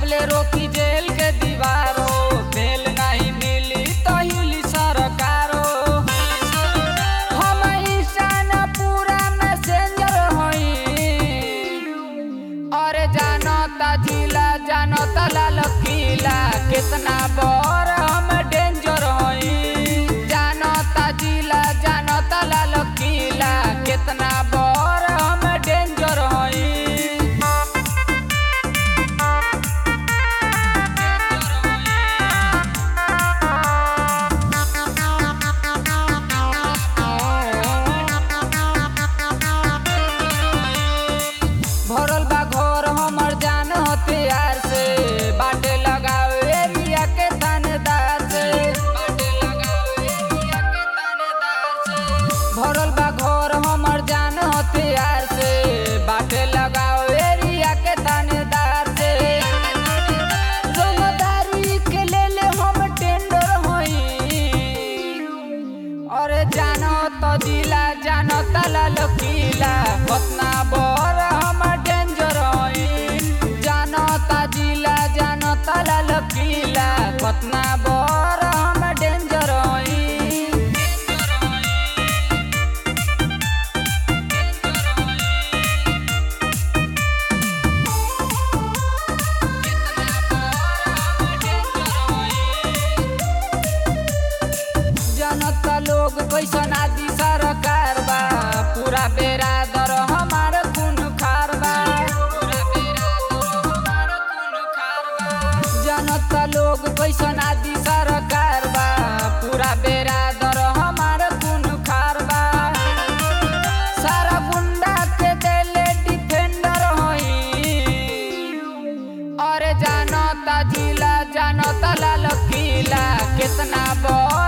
ले रोकी जेल के दीवारो बेल नहीं मिली तो हिली सरकारो हम ईशाना पूरा मैसेंजर होई अरे जानता जिला जानता लाल किला कितना बर हम डेंजर होई जानता जिला जानता लाल किला कितना बर हम डेंजर होई भरल बा घर हमर जान हथियार से बाटे लगावे एरिया के थानेदार से बाटे लगावे एरिया के थानेदार से भरल बा घर हमर जान हथियार से बाटे लगावे एरिया के थानेदार से जोमदारी के ले ले हम टेंडर होई अरे जानो तो जिला जानो तला लकीला कतना बर हम डेंजर होई जानो ता जिला जानो तला लकीला कतना बर हम डेंजर होई जनता लोग कैसन आदि सरकार बा पूरा बेरा दर हमार खून खार बा जनता लोग कैसन आदि सरकार बा पूरा बेरा दर हमार खून खार बा सारा गुंडा के देले डिफेंडर होई अरे जानता जिला जानता लाल किला कितना बड़